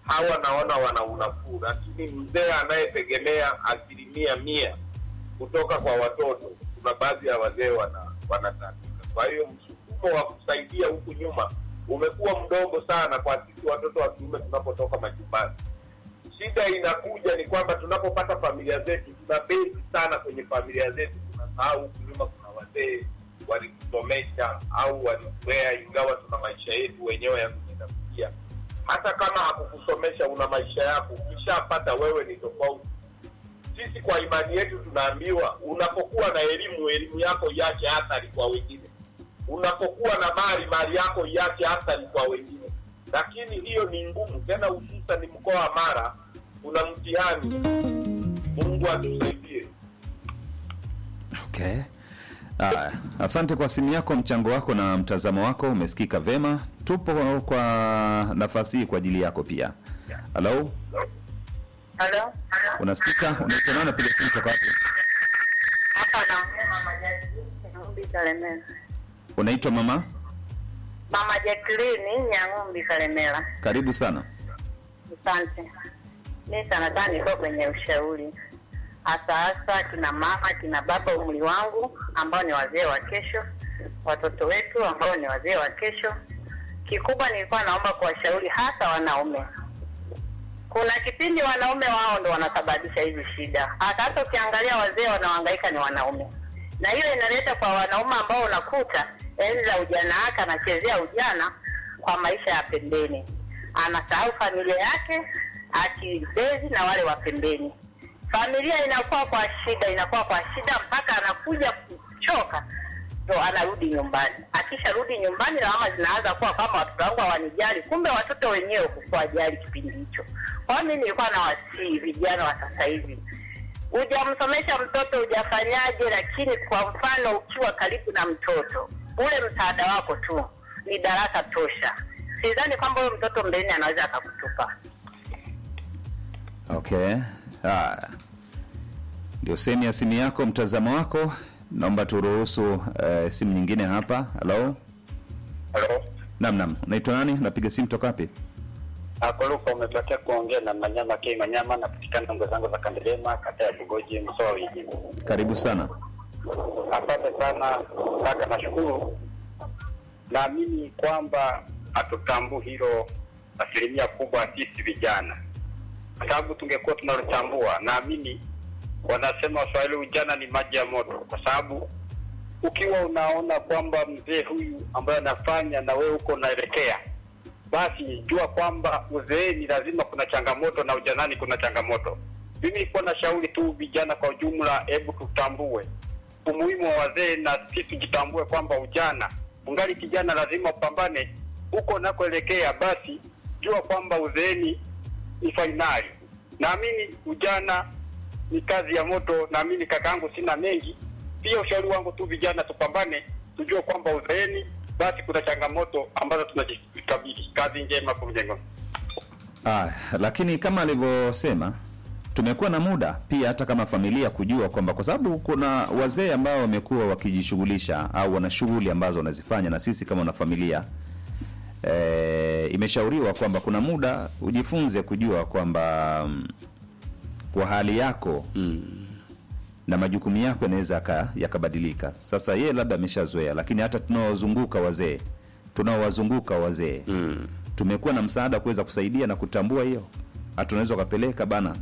hawa naona wana unafuu, lakini mzee anayetegemea asilimia mia kutoka kwa watoto, kuna baadhi ya wazee wana wanatandika. Kwa hiyo msukumo wa kusaidia huku nyuma umekuwa mdogo sana kwa sisi watoto wa kiume tunapotoka majumbani. Shida inakuja ni kwamba tunapopata familia zetu tuna bezi sana kwenye familia zetu, tunasahau huku nyuma kuna wazee walikusomesha au walitulea, ingawa tuna maisha yetu wenyewe ya kujitafutia. Hata kama hakukusomesha, una maisha yako, ukishapata wewe ni tofauti. Sisi kwa imani yetu tunaambiwa unapokuwa na elimu, elimu yako iache athari kwa wengine. Unapokuwa na mali, mali yako iache athari kwa wengine. Lakini hiyo ni ngumu, tena hususan mkoa wa Mara kuna mtihani. Mungu atusaidie. Okay. Aya, asante kwa simu yako, mchango wako na mtazamo wako umesikika vema. Tupo kwa nafasi hii kwa ajili yako pia. Halo, Halo, unasikika? Unaitwa nani? Piga simu toka wapi? hapa naongea mama Jacqueline Nyang'umbi Kalemera. Unaitwa mama? Mama Jacqueline Nyang'umbi Kalemera. Karibu sana. Asante. Mi sana sana niko kwenye ushauri, hasa hasa kina mama, kina baba umri wangu, ambao ni wazee wa kesho, watoto wetu ambao ni wazee wa kesho. Kikubwa nilikuwa naomba kuwashauri hasa wanaume. Kuna kipindi wanaume wao ndo wanasababisha hizi shida, hata hata ukiangalia wazee wanaohangaika ni wanaume, na hiyo inaleta kwa wanaume ambao unakuta enzi za ujana wake anachezea ujana kwa maisha ya pembeni, anasahau familia yake akibezi na wale wa pembeni. Familia inakuwa kwa shida, inakuwa kwa shida mpaka anakuja kuchoka ndo anarudi nyumbani. Akisharudi nyumbani, lawama zinaanza kuwa kwamba watoto wangu hawanijali, kumbe watoto wenyewe kukuwajali kipindi hicho. Kwa hiyo mimi nilikuwa nawasihi vijana wa sasa hivi, hujamsomesha mtoto hujafanyaje, lakini kwa mfano ukiwa karibu na mtoto, ule msaada wako tu ni darasa tosha. Sidhani kwamba huyo mtoto mbeleni anaweza akakutupa. Okay. Haya, ndio sehemu ya simu yako, mtazamo wako. Naomba turuhusu eh, simu nyingine hapa. Halo, Halo, nam nam, unaitwa nani? Napiga simu toka wapi? Akoluka umebakia kuongea na Manyama K Manyama, napatikana ngo zangu za Kandelema, kata ya Bugoji, Msoa Wiji. Karibu sana. Asante sana kaka, nashukuru. Naamini kwamba hatutambui hilo asilimia kubwa sisi vijana, kwa sababu tungekuwa tunalotambua, naamini wanasema Waswahili, ujana ni maji ya moto, kwa sababu ukiwa unaona kwamba mzee huyu ambaye anafanya na wewe huko unaelekea, basi jua kwamba uzeeni lazima kuna changamoto na ujanani kuna changamoto. Mimi nilikuwa na shauri tu vijana kwa ujumla, hebu tutambue umuhimu wa wazee na sisi tujitambue kwamba ujana ungali kijana, lazima upambane huko unakoelekea. Basi jua kwamba uzeeni ni fainali. Naamini ujana ni kazi ya moto. Naamini kakaangu, sina mengi. Pia ushauri wangu tu vijana, tupambane, tujue kwamba uzeeni basi kuna changamoto ambazo tunajikabili. Kazi njema kwa mjengo. Ah, lakini kama alivyosema tumekuwa na muda pia hata kama familia kujua kwamba kwa sababu kuna wazee ambao wamekuwa wakijishughulisha au wana shughuli ambazo wanazifanya na sisi kama wana familia e, imeshauriwa kwamba kuna muda ujifunze kujua kwamba mm, kwa hali yako na majukumu yako yanaweza yaka- yakabadilika. Sasa yeye labda ameshazoea, lakini hata tunaowazunguka wazee tunaowazunguka wazee mm. tumekuwa na msaada wa kuweza kusaidia na kutambua hiyo, hata unaweza ukapeleka bana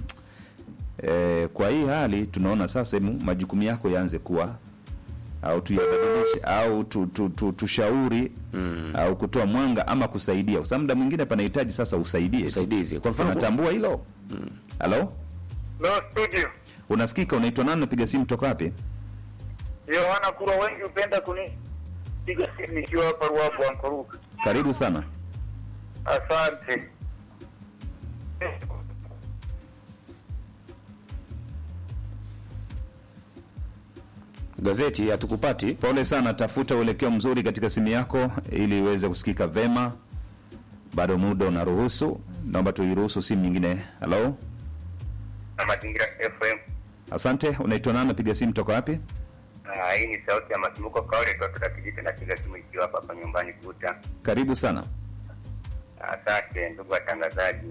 e, kwa hii hali tunaona sasa hemu majukumu yako yaanze kuwa au tuyabadilishe au tu, tu, tu, tushauri mm. au kutoa mwanga ama kusaidia, kwa sababu muda mwingine panahitaji sasa usaidie, Usaidizi. Kwa mfano- unatambua hilo halo No studio. unasikika? Unaitwa nani? Napiga simu toka wapi? Yohana Kura, wengi hupenda kunipiga simu nikiwa hapa Ruabu Ankoruka. Karibu sana. Asante. Gazeti hatukupati. Pole sana, tafuta uelekeo mzuri katika simu yako ili iweze kusikika vema. Bado muda unaruhusu, naomba tuiruhusu simu nyingine. Halo, Na Mazingira FM. asante. Unaitwa nani? Napiga simu toka wapi? Ah, hii ni sauti ya Masumbuko Kaole kutoka kijiji na kiga simu ikiwa hapa hapa nyumbani Kuta. Karibu sana. Asante ndugu watangazaji.